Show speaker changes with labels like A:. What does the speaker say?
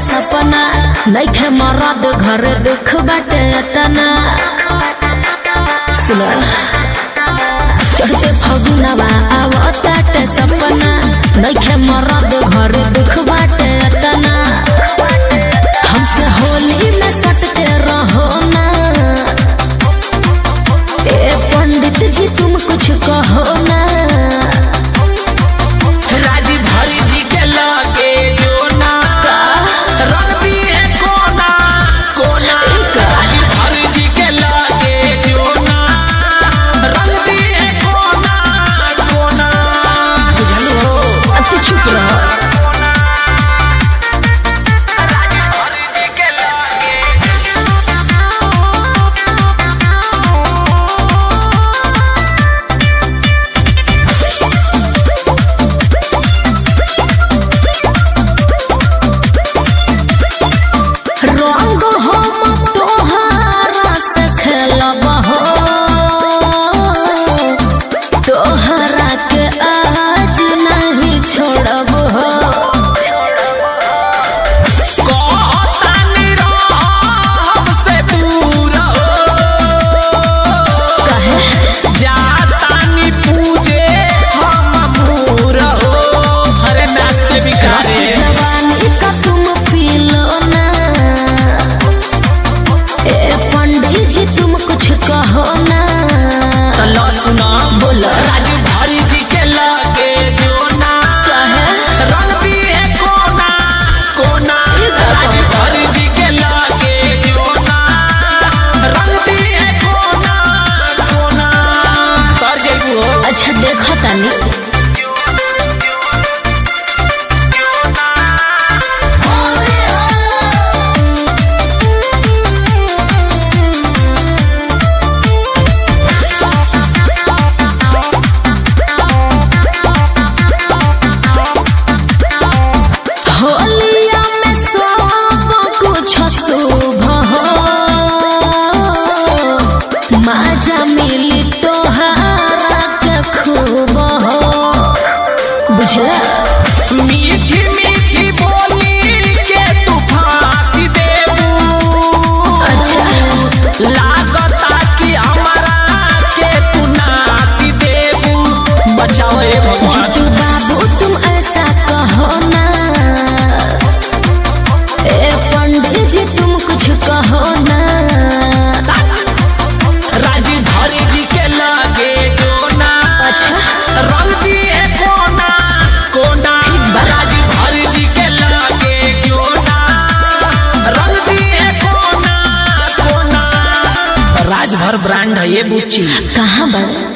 A: सपना नइखे मरद घर दुख बाटे तना सुनो चढ़ते फगुनवा आवताटे सपना नइखे मरद घर दुख बाटे तना हमसे होली में सटते रहो ना ए पंडित जी तुम कुछ कहो ना
B: राजी भरी जी के लगे जोना रंग दिए कोना कोना राजी भरी जी के लगे जोना रंग दिए कोना कोना
A: बुझलो अब तू चुप रह
B: राजी भरी जी के लगे
A: रंग हम तोहारा से खेलब हो तोहरा के आज नहीं छोड़ब हो
B: कहतानी रहब से दूर हो
A: कहे
B: जातानी पूजे हम मूर हो हरे नाचते
A: रस
B: बिकारे
A: जवानी का तुम पी लो ना ए पंडित जी तुम कुछ कहो ना
B: लो सुना
A: बोलो
B: राजू भारी जी के लगे जोना
A: कहे
B: रंग दिए कोना कोना
A: ये का
B: राजू
A: कहता?
B: भारी जी के लगे जोना रंग दिए कोना कोना कर जइबू हो
A: अच्छा देखो तानी होलिया में सब कुछ शुभ हो माजा मिली तोहारा के खूब हो बुझला
B: मीठी मीठी बोली के तू फांसी देबू
A: अच्छा
B: लागता कि हमारा के तू नाती देबू बचाओ हे भगवान
A: जीतू बाबू तुम ऐसा कहो ना ए पंडित जी तुम कुछ कहो ना
B: राजी धरी जी के लगे जोना
A: अच्छा
B: रंग दिए कोना कोना राजी धरी जी के लगे जोना रंग दिए कोना कोना राजभर ब्रांड है ये बुच्ची
A: कहाँ बा